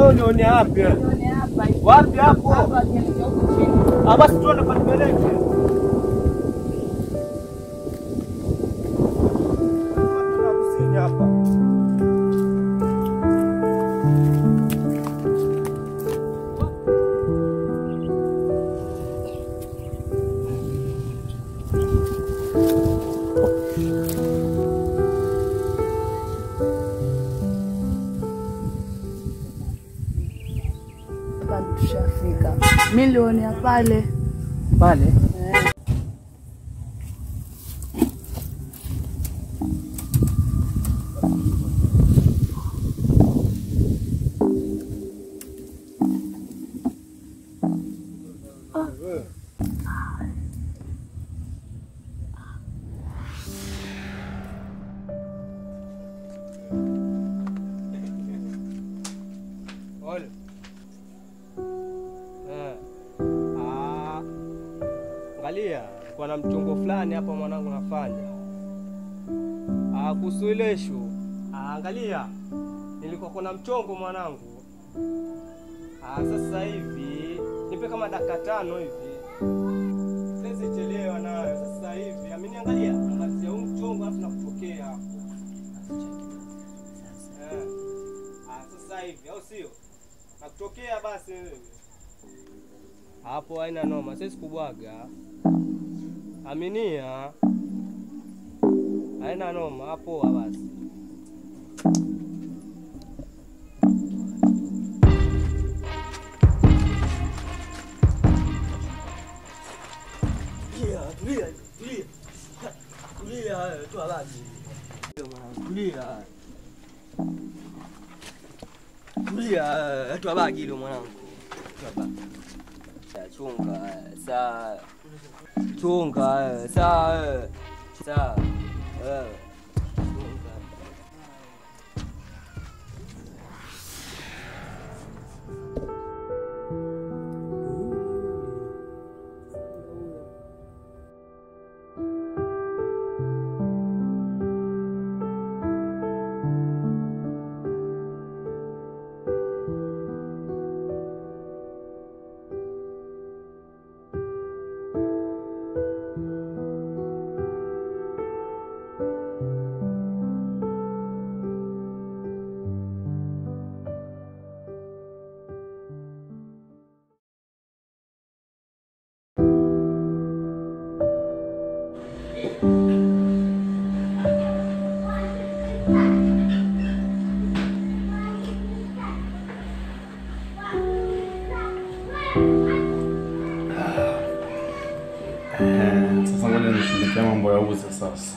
Wewe unione wapi? wewe? Nione hapa hivi. Wapi hapo? Hapa akielekea huku chini. Ah, basi tuende panipeleke. Kusini hapa. Hapa ndo tushafika. Milioni ya pale. Pale. Eh. Ole. Eh. Ah. Angalia, kwa na mchongo fulani hapa mwanangu nafanya. Ah, kuhusu ile issue. Ah, angalia. Nilikuwa kuna mchongo mwanangu. Ah, sasa hivi nipe kama dakika tano hivi. Siwezi chelewa nayo sasa hivi. Amini angalia, namalizia huu mchongo alafu nakupokea hapo. Eh. Ah, sasa hivi au sio? Nakutokea basi wewe. Hapo haina noma, siwezi kubwaga. Aminia. Haina noma, hapo basi. Tulia, tulia, tulia. Tulia, toa maji. Tulia. Tulia, toa bagi hilo mwanangu. Toa bagi. Ya, Chunga, saa. Chunga, saa. Saa. Eh. Chunga. Eh, Sasa ngoja nishughulikia mambo ya uza sasa.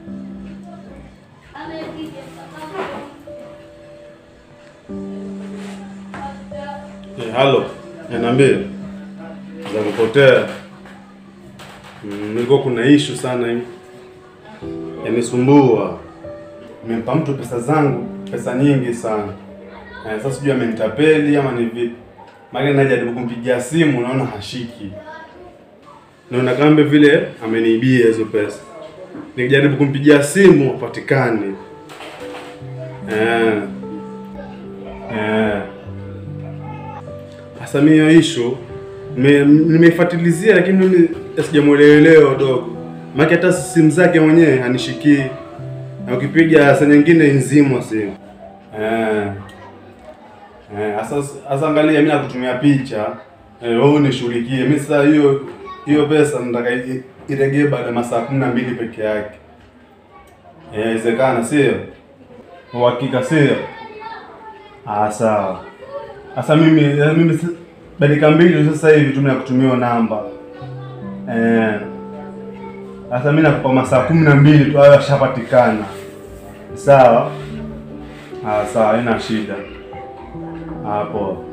Eh, halo, Eh, niambie. Za kupotea. Mm, nilikuwa kuna issue sana hivi. Yanisumbua. Nimempa mtu pesa zangu, pesa nyingi sana. Eh, sasa sijui amenitapeli ama ni vipi. Maana najaribu kumpigia simu naona hashiki. Naona kama vile ameniibia hizo pesa. Nikijaribu kumpigia simu hapatikani. Eh. Eh. Sasa mimi hiyo issue me- nimeifuatilizia lakini mimi sijamuelewa dogo. Maana hata simu zake mwenyewe hanishikii. Na ukipiga saa nyingine nzimwa simu. Eh. Eh, sasa sasa angalia mimi nakutumia picha. Eh, wewe unishughulikie. Mimi sasa hiyo hiyo pesa nataka i- iregee baada ya masaa kumi na mbili peke yake. Eh, Inawezekana sio? Uhakika sio? Ah, sawa. Sasa mimi eh, mimi si- dakika mbili sasa hivi tu nakutumia namba. Eh. Sasa mimi nakupa masaa kumi na mbili tu hayo yashapatikana. Sawa? Ah, sawa, haina shida. Hapo.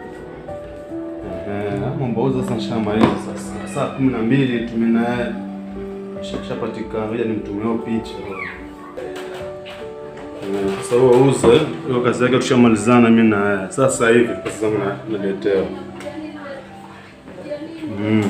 Eh, mambo uza sasa shamaliza sasa. Saa kumi na mbili tume naye shapatikana. Ngoja nimtumie hiyo picha. Eh, Sasa huo uze hiyo kazi yake tushamalizana mimi na yeye. Sasa hivi pesa zangu na- naletewa. Mm.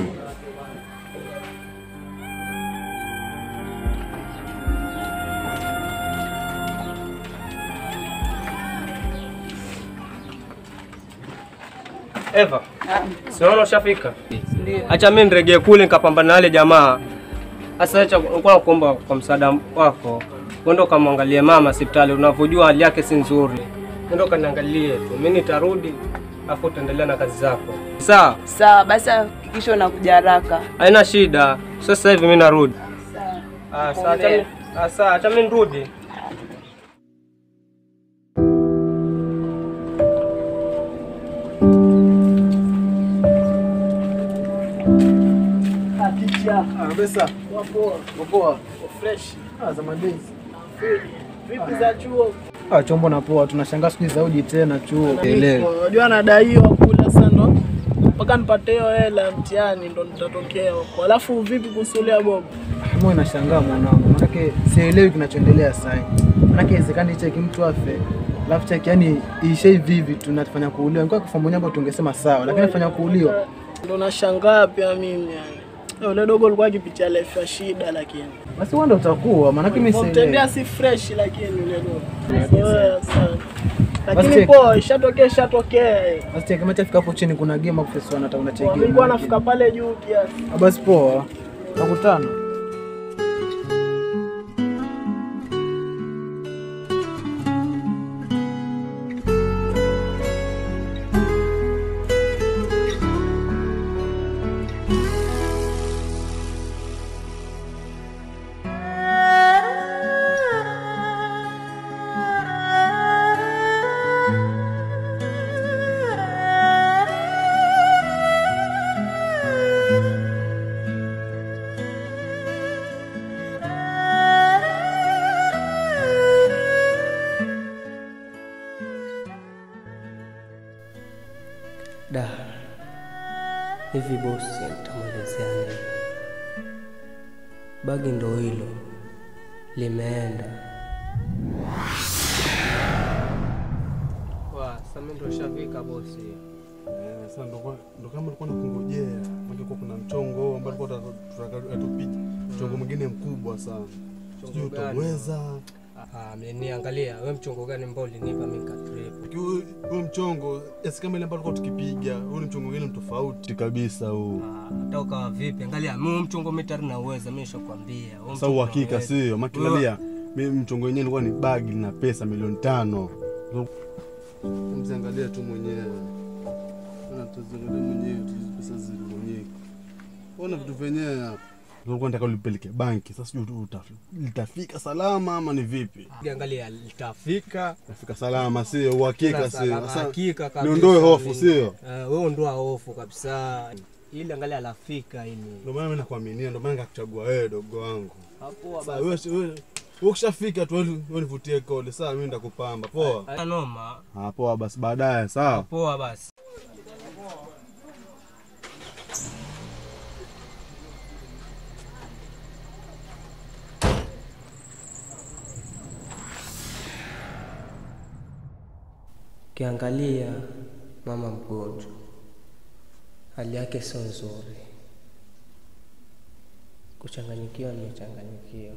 Eva, siona ushafika? Ndio. Acha mimi niregee kule nikapambana na wale jamaa. Sasa acha nilikuwa nakuomba kwa msaada wako. Uende ukamwangalie mama hospitali, unavyojua hali yake si nzuri. Uende ukaniangalie tu. Mimi nitarudi afu utaendelea na kazi zako. Sawa? Sawa, basi hakikisha unakuja haraka. Haina shida. Sasa hivi mimi narudi. Sawa. Ah, sawa, acha mimi- ah, sawa, acha mimi nirudi. Kabisa. Poa. Fresh. Ah, za madezi. Vipi za chuo? Ah, chombo na poa. Tunashangaa siku hizi zaudi tena chuo. Unajua anadaiwa kula sana ndo mpaka nipate hiyo hela mtihani ndo nitatokea huko. Alafu vipi kusulia Bob? Mimi nashangaa mwanangu, manake sielewi kinachoendelea sasa. Manake iwezekani cheki mtu afe, alafu cheki yani ishe hivi hivi tunafanya kuuliwa. Ingekuwa kwa fomu nyambo tungesema sawa, lakini fanya kuuliwa. Ndo nashangaa pia mimi yani. Yule dogo alikuwa akipitia life ya shida lakini. Basi wewe ndio utakuwa, manake mimi sielewi. Mtendea si fresh lakini yule dogo. Zoea sana. Lakini cheki. poa, ishatokea ishatokea. eh. Basi cheki kama chafika hapo chini kuna game hapo pesa wanataka unacheki. Mimi nilikuwa nafika pale juu kiasi. Ah, Basi poa. Nakutana. Da, hivi bosi, nitamwelezea nini? Bagi ndo hilo limeenda. Wa, sasa mimi ndo shafika bosi. Eh, Sasa ndo kwa- ndo kama ulikuwa nakungojea, maana kwa kuna mchongo ambao tulikuwa tunataka atupite, mchongo mwingine mkubwa sana, sijui gani? utaweza Ah, niangalia wewe mchongo gani ambao ulinipa mimi katrip. Kiu- huo mchongo esi kama ile ambao tulikuwa tukipiga, huu ni mchongo mwingine tofauti kabisa huu. Ah, hata ukawa vipi? Angalia, mimi mchongo mitari na uweza, mimi nishakwambia. Huo Sasa mchongo uhakika nauweza. sio, makilalia mimi mchongo wenyewe ulikuwa ni bagi na pesa milioni tano. Mziangalia tu mwenyewe, Ona tuziangalia mwenyewe tu hizi pesa zilivonyeka. Ona vitu vyenyewe hapa. Nilikuwa nataka ulipeleke banki, sasa sijui tu uta- litafika salama ama ni vipi? Angalia, litafika Tafika salama sio, uhakika sio. salama, Sasa hakika kabisa. niondoe hofu Mimi- sio? Eh, wewe ondoa hofu kabisa. Ili angalia lafika ili. Ndio maana mimi nakuaminia, ndio maana nikakuchagua wewe dogo wangu. Hapo Sasa wewe wewe wewe ukishafika tu wewe wewe nivutie kole, sawa mimi nitakupamba. Poa. Haina noma. Ah, poa basi baadaye, sawa. Poa basi. Ukiangalia mama mgonjwa, hali yake sio nzuri, kuchanganyikiwa, nimechanganyikiwa.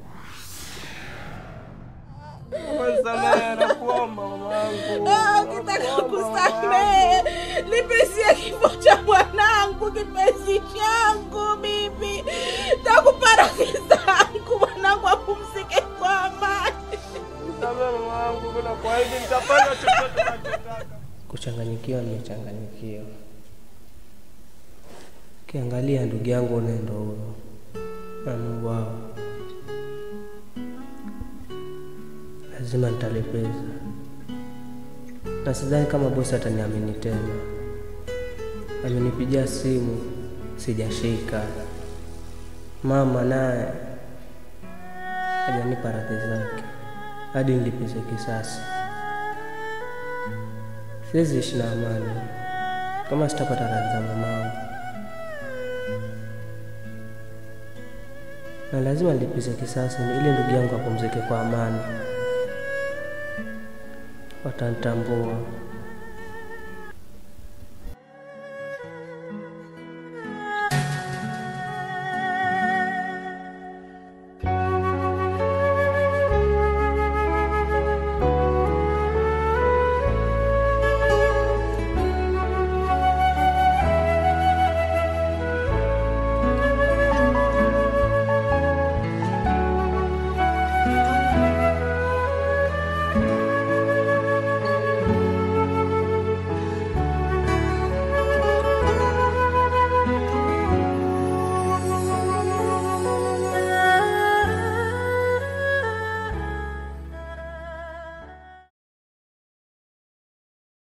Samehe, nakuomba mamangu. Ukitaka kusamehe, nipisie kifo cha mwanangu, kipenzi changu mimi. Takupa radhi zangu, mwanangu apumzike kwa amani. Samehe mamangu, bila kwa hivi nitafanya chochote unachotaka. Kuchanganyikiwa, nimechanganyikiwa. Ukiangalia ndugu yangu unaenda huyo na Mungu wao, lazima nitalipeza, na sidhani kama bosi ataniamini tena. Amenipigia simu sijashika, mama naye hajanipa radhi zake hadi nilipize kisasi. Siwezi ishi na amani kama sitapata radhi za mamangu, na lazima nilipize kisasi ili ndugu yangu apumzike kwa amani. Watanitambua